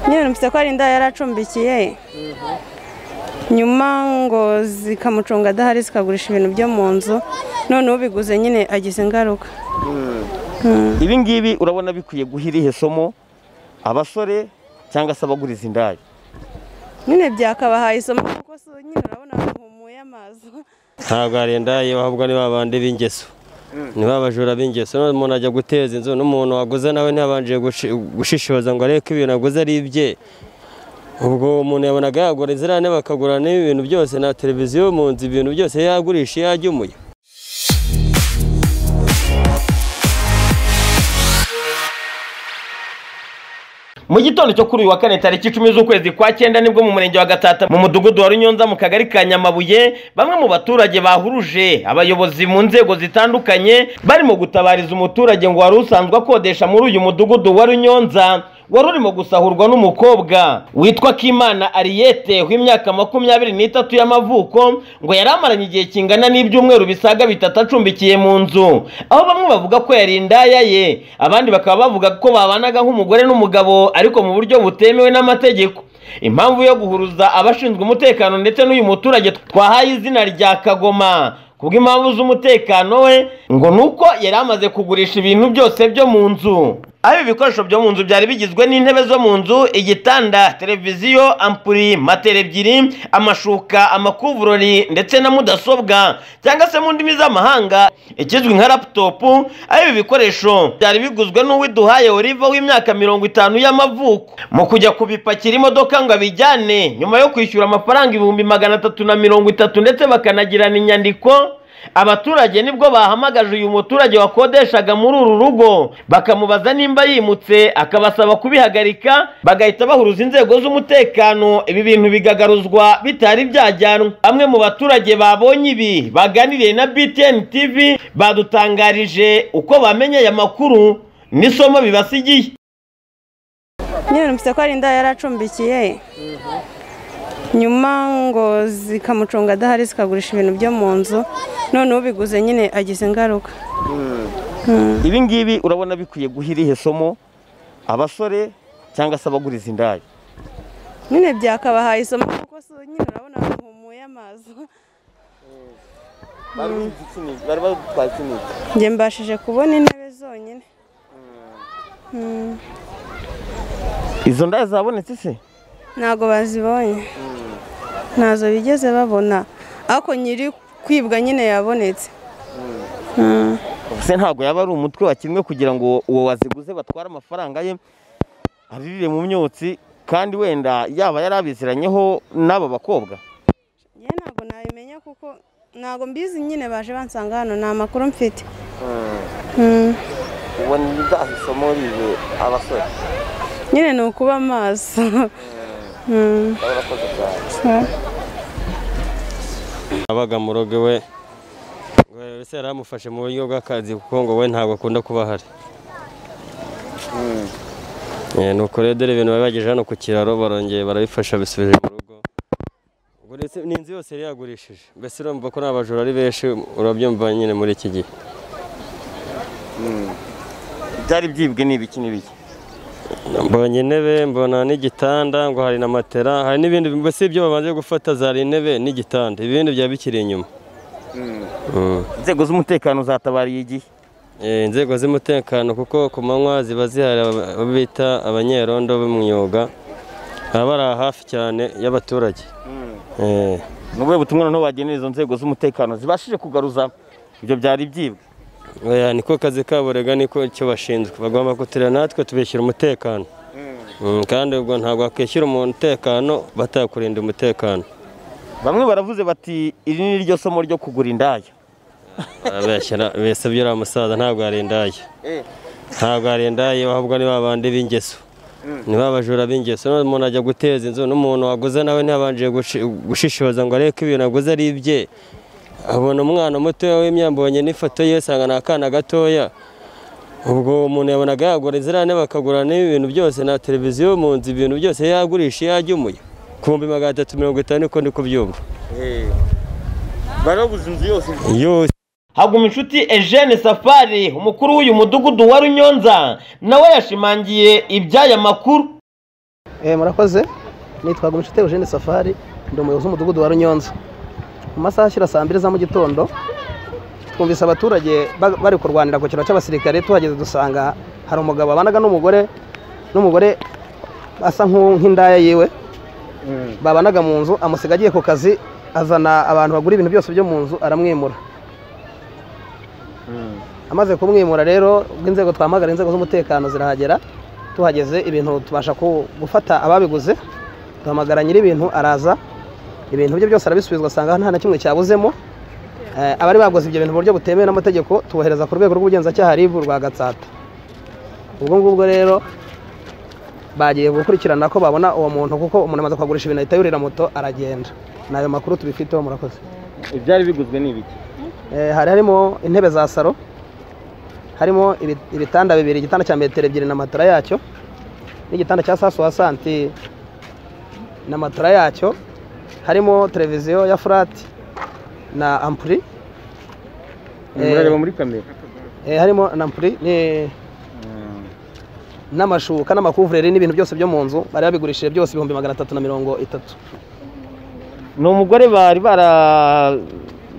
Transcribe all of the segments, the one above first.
nyine mfite ko ari indaya yaracumbikiye nyuma ngo zikamucunga adahari zikagurisha ibintu byo mu nzu none ubiguze nyine agize ingaruka ibi ngibi urabona bikwiye guha irihe somo abasore cyangwa se abaguriza indaya nyine byakabahaye isomo kuko si nyine urabona bahumuye amazi ntabwo hari indaya bahabwa ni babandi b'ingeso ni ba bajura b'ingeso none umuntu ajya guteza inzu n'umuntu waguze nawe ntabanje gushi- gushishoza ngo arebe ko ibintu aguze ari ibye ubwo uwo muntu yabonaga yagura inzirane bakagura n'ibintu byose na televiziyo mu nzu ibintu byose yagurisha iyo yajyumuye mu gitondo cyo kuri uyu wa kane tariki icumi z'ukwezi kwa cyenda nibwo mu murenge wa gatata mu mudugudu wa runyonza mu kagari ka nyamabuye bamwe mu baturage bahuruje abayobozi mu nzego zitandukanye barimo gutabariza umuturage ngo wari usanzwe akodesha muri uyu mudugudu wa runyonza wari urimo gusahurwa n'umukobwa witwa kimana ariyete w'imyaka makumyabiri n'itatu y'amavuko ngo yari amaranye igihe kingana n'ibyumweru bisaga bitatu acumbikiye mu nzu aho bamwe bavuga ko yari indaya ye abandi bakaba bavuga ko babanaga nk'umugore n'umugabo ariko mu buryo butemewe n'amategeko impamvu yo guhuruza abashinzwe umutekano ndetse n'uyu muturage twahaye izina rya kagoma kubw'impamvu z'umutekano we ngo ni uko yari amaze kugurisha ibintu byose byo mu nzu aho ibi bikoresho byo mu nzu byari bigizwe n'intebe zo mu nzu igitanda televiziyo ampuri matera ebyiri amashuka amakuvurori ndetse na mudasobwa cyangwa se mu ndimi z'amahanga ikizwi nka laputopu aho ibi bikoresho byari biguzwe n'uwiduhaye oliva w'imyaka mirongo itanu y'amavuko mu kujya kubipakira imodoka ngo abijyane nyuma yo kwishyura amafaranga ibihumbi magana atatu na mirongo itatu ndetse bakanagirana inyandiko abaturage nibwo bahamagaje uyu muturage wakodeshaga muri uru rugo bakamubaza nimba yimutse akabasaba kubihagarika bagahita bahuruza inzego z'umutekano ibi bintu bigagaruzwa bitari byajyanwa bamwe mu baturage babonye ibi baganiriye na BTN TV badutangarije uko bamenye aya makuru n'isomo bibasigiye nyine mfite ko ari indaya yaracumbikiye nyuma ngo zikamucunga adahari zikagurisha ibintu byo mu nzu none ubiguze nyine agize ingaruka ibi ngibi urabona bikwiye guha irihe somo abasore cyangwa se abaguriza indaya nyine byakabahaye isomo kuko si nyine urabona bahumuye amazi bari badutwaye ikinigi njye mbashije kubona intebe zonyine izo ndaya zabonetse se ntabwo bazibonye ntazo bigeze babona ariko nyiri kwibwa nyine yabonetse Mm. se ntabwo yaba ari umutwe wakinwe kugira ngo uwo waziguze batware amafaranga ye abirire mu myotsi kandi wenda yaba yari abiziranyeho n'aba bakobwa njye ntabwo nabimenya kuko ntabwo mbizi nyine baje bansanga hano ni amakuru mfite Mm. ubu ni isomo ribe abasore nyine ni ukuba amaso Mm. barakoze cyane abaga mu rugo we ngo ese yari amufashe mu buryo bw'akazi kuko ngo we ntabwo akunda kuba ahari Eh, ni uko rero dore ibintu bari bagejeje hano ku kiraro barongeye barabifasha bisubije mu rugo ubwo ndetse n'inzu yose yari yagurishije mbese urumva ko nta bajura ari benshi urabyumva nyine muri iki gihe byari byibwe ni ibiki n'ibiki mbonye intebe mbona n'igitanda ngo hari na matera hari n'ibindi mbese ibyo babanje gufata zari intebe n'igitanda ibindi byaba bikiri inyuma Mm. inzego z'umutekano zatabariye igihe Eh, inzego z'umutekano kuko ku manywa ziba zihari aba- abo bita abanyerondo b'umwuga baba bari aha hafi cyane y'abaturage Eh, ni ubuhe butumwa noneho wagenera izo nzego z'umutekano zibashije kugaruza ibyo byari byibwe oya, niko kazi kabo rega niko icyo bashinzwe bagomba kutira natwe tubishyura umutekano Mm, kandi ubwo ntabwo wakwishyura umutekano batakurinda umutekano bamwe baravuze bati iri ni ryo somo ryo kugura indaya abeshyira bese byo uriya musaza ntabwo yarindaye ntabwo yarindaye bahabwa ni babandi b'ingeso ni ba bajura b'ingeso none umuntu ajya guteza inzu n'umuntu waguze nawe ntabanje gushi- gushishoza ngo arebe ko ibintu aguze ari ibye abona umwana mutoya w'imyambonye n'ifoto ye asanga ni akana gatoya ubwo uwo muntu yabonaga yagura inzirane bakagura n'ibintu byose na televiziyo mu nzu ibintu byose yagurisha iyo yajyumuye ku bihumbi magana atatu mirongo itanu niko ndi kubyumva barabuze inzu yose yose haguma inshuti Eugene Safari umukuru w'uyu mudugudu wa Runyonza nawe yashimangiye iby'aya makuru Eh, murakoze nitwa Gumishite Eugene Safari ndi umuyobozi w'umudugudu wa Runyonza mu masaha ashyira saa mbiri za mu gitondo twumvise abaturage ba- bari kurwanira ku kiro cy'abasirikare tuhageze dusanga hari umugabo abanaga n'umugore n'umugore asa nk'u- nk'indaya yiwe babanaga mu nzu amusiga agiye ku kazi azana abantu bagura ibintu byose byo mu nzu aramwimura amaze kumwimura rero ubwo inzego twahamagara inzego z'umutekano zirahagera tuhageze ibintu tubasha ku- gufata ababiguze duhamagara nyir'ibintu araza ibintu bye byose arabisubizwa asanga nta na kimwe cyabuzemo Eh, abari baguze ibyo bintu mu buryo butemewe n'amategeko tubohereza ku rwego rw'ubugenzacyaha ribu rwa gatsata ubwo ngubwo rero bagiye gukurikirana ko babona uwo muntu kuko umuntu amaze kuhagurisha ibintu ahita yurira moto aragenda ni ayo makuru tubifiteho murakoze ibyari biguzwe ni ibiki Eh, hari harimo intebe za saro harimo ibi- ibitanda bibiri igitanda cya metero ebyiri na matora yacyo n'igitanda cya sasu wasanti na matora yacyo harimo televiziyo ya furati na ampuri Eh. murareba muri kamera eh, harimo na ampuri ni- n'amashuka n'amakuvureri n'ibintu byose byo mu nzu bari babigurishije byose ibihumbi magana atatu na mirongo itatu ni umugore bari bara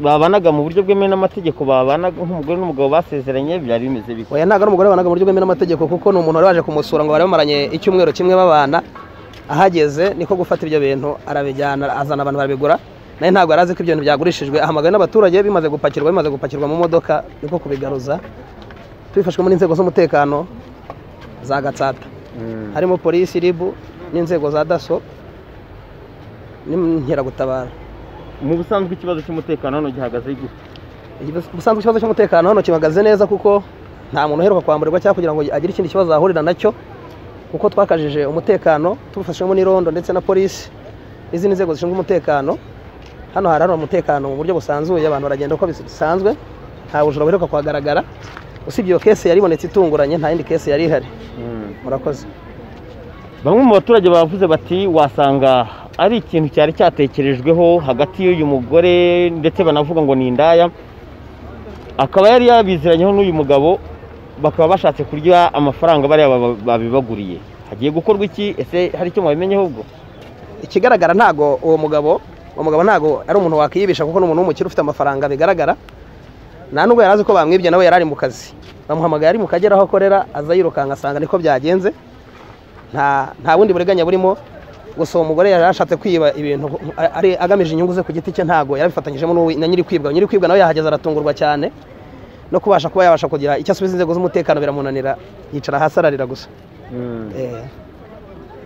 babanaga mu buryo bwemewe n'amategeko babanaga nk'umugore n'umugabo basezeranye byari bimeze bike oya ntabwo ari umugore wabanaga mu buryo bwemewe n'amategeko kuko ni umuntu wari waje kumusura ngo bari bamaranye icyumweru kimwe babana ahageze niko gufata ibyo bintu arabijyana azana abantu barabigura nawe ntabwo yari azi ko ibyo bintu byagurishijwe ahamagaye n'abaturage bimaze gupakirwa bimaze gupakirwa mu modoka niko kubigaruza tubifashwemo n'inzego z'umutekano za gatsata harimo polisi ribu n'inzego za daso n'inkeragutabara mu busanzwe ikibazo cy'umutekano hano gihagaze gute ubusanzwe ikibazo cy'umutekano hano kihagaze neza kuko nta muntu uheruka kwamburirwa cyangwa kugira ngo agire ikindi kibazo ahurira nacyo kuko twakajije umutekano tubifashemo n'irondo ndetse na polisi n'izindi nzego zishinzwe umutekano hano harahari umutekano mu buryo busanzuye abantu baragenda uko bisanzwe nta bujura buheruka kuhagaragara usibye iyo kese yari ibonetse itunguranye nta yindi kese yari ihari murakoze bamwe mu baturage bavuze bati wasanga ari ikintu cyari cyatekerejweho hagati y'uyu mugore ndetse banavuga ngo ni indaya akaba yari yabiziranyeho n'uyu mugabo bakaba bashatse kurya amafaranga bariya baba- babibaguriye hagiye gukorwa iki ese hari icyo mwabimenyeho ubwo ikigaragara ntago uwo mugabo uwo mugabo ntago ari umuntu wakiyibisha kuko ni umuntu w'umukire ufite amafaranga bigaragara nta nubwo yari azi ko bamwibye nawe yari ari mu kazi bamuhamagaye ari mu kagera aho akorera aza yirukanka asanga niko byagenze nta nta bundi buriganya burimo gusa uwo mugore yari ashatse kwiba ibintu ari agamije inyungu ze ku giti cye ntago yarabifatanyijemo n'uwo- na nyiri kwibwa nyiri kwibwa nawe yahageze aratungurwa cyane no kubasha kuba yabasha kugira icyo asubiza inzego z'umutekano biramunanira yicara hasi ararira gusa Eh,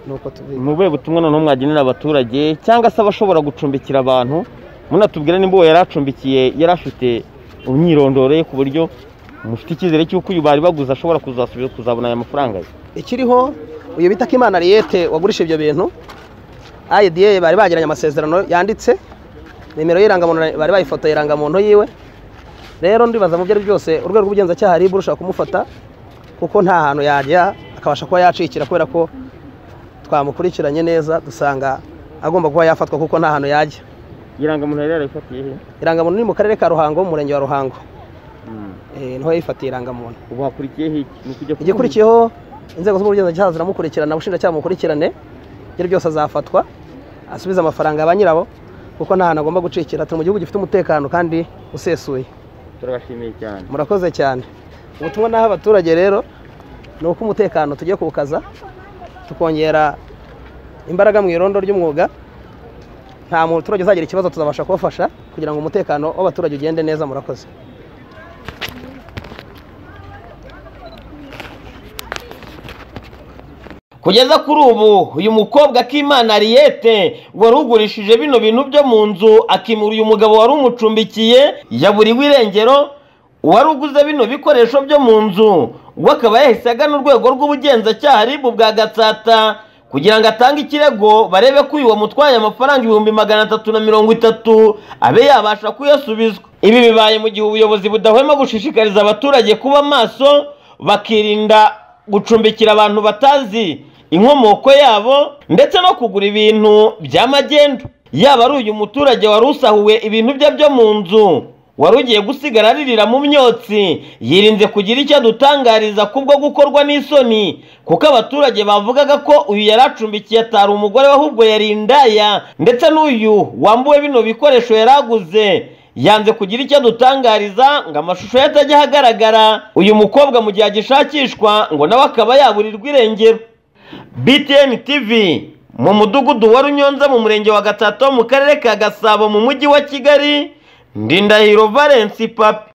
nuko tubi- ni ubuhe butumwa noneho mwagenera abaturage cyangwa se abashobora gucumbikira abantu munatubwira nimba uwo yari acumbikiye yari afite umwirondoro ye ku buryo mufite icyizere cy'uko uyu bari baguze ashobora kuzasubiza kuzabona aya mafaranga ye ikiriho uyu bita Kimana Ariete wagurisha ibyo bintu IDA bari bagiranye amasezerano yanditse nimero y'irangamuntu bari bayifotoye irangamuntu yiwe rero ndibaza mu byo ari byo byose urwego rw'ubugenzacyaha ribu rushaka kumufata kuko nta hantu yajya akabasha kuba yacikira kubera ko twamukurikiranye neza dusanga agomba kuba yafatwa kuko nta hantu yajya irangamuntu yari yarayifatiye he irangamuntu ni mu karere ka Ruhango mu murenge wa Ruhango eh, niho yifatiye irangamuntu ubu hakurikiye he iki? Ni ukujya ku- igikurikiyeho inzego z'ubugenzacyaha ziramukurikirana ubushinjacyaha bumukurikirane ibyo byose azafatwa asubize amafaranga ba nyirabo kuko nta hantu agomba gucikira turi mu gihugu gifite umutekano kandi usesuye turabashimiye cyane murakoze cyane ubutumwa naho abaturage rero ni uko umutekano tugiye kuwukaza tukongera imbaraga mu irondo ry'umwuga nta muturage uzagira ikibazo tuzabasha kubafasha kugira ngo umutekano w'abaturage ugende neza murakoze kugeza kuri ubu uyu mukobwa akimana ariyete wari ugurishije bino bintu byo mu nzu akimura uyu mugabo wari umucumbikiye yaburiwe irengero uwari uguze bino bikoresho byo mu nzu we akaba yahise agana urwego rw'ubugenzacyaha ribu bwa gatsata kugira ngo atange ikirego barebe ko uyu wamutwaye amafaranga ibihumbi magana atatu na mirongo itatu abe yabasha kuyasubizwa ibi bibaye mu gihe ubuyobozi budahwema gushishikariza abaturage kuba maso bakirinda gucumbikira abantu batazi inkomoko yabo ndetse no kugura ibintu by'amagendu yaba ari uyu muturage wari usahuwe ibintu bye byo mu nzu wari ugiye gusigara aririra mu myotsi yirinze kugira icyo adutangariza kubwo gukorwa n'isoni kuko abaturage bavugaga ko uyu yari acumbikiye atari umugore we ahubwo yari indaya ndetse n'uyu wambuwe bino bikoresho yari aguze yanze kugira icyo adutangariza ngo amashusho ye atajya ahagaragara uyu mukobwa mu gihe agishakishwa ngo nawe akaba yaburirwa irengero btn tv mu mudugudu wa runyonza mu murenge wa gatatu mu karere ka gasabo mu mujyi wa kigali ndindahiro valence papi